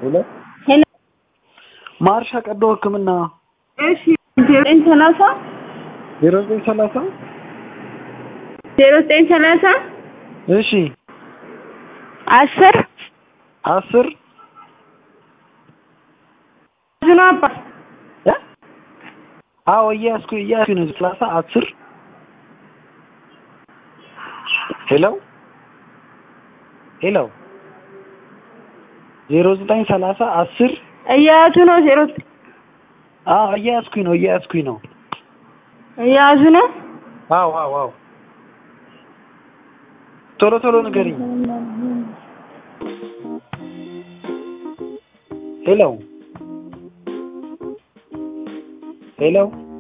ሄሎ ሄሎ ማርሻ ቀዶ ሕክምና እሺ ዘጠኝ ሰላሳ ዜሮ ዘጠኝ ሰላሳ ዜሮ ዘጠኝ ሰላሳ እሺ አስር አስር ዝኑ አባ እ አዎ እያያዝኩ እያያዝኩ ነው። ሰላሳ አስር ሄሎ ሄሎ ዜሮ ዘጠኝ ሰላሳ አስር እየያዙ ነው። ዜሮ አዎ እያያዝኩኝ ነው እያያዝኩኝ ነው። እየያዙ ነው። አዎ አዎ አዎ ቶሎ ቶሎ ንገሪኝ። ሄሎ ሄሎ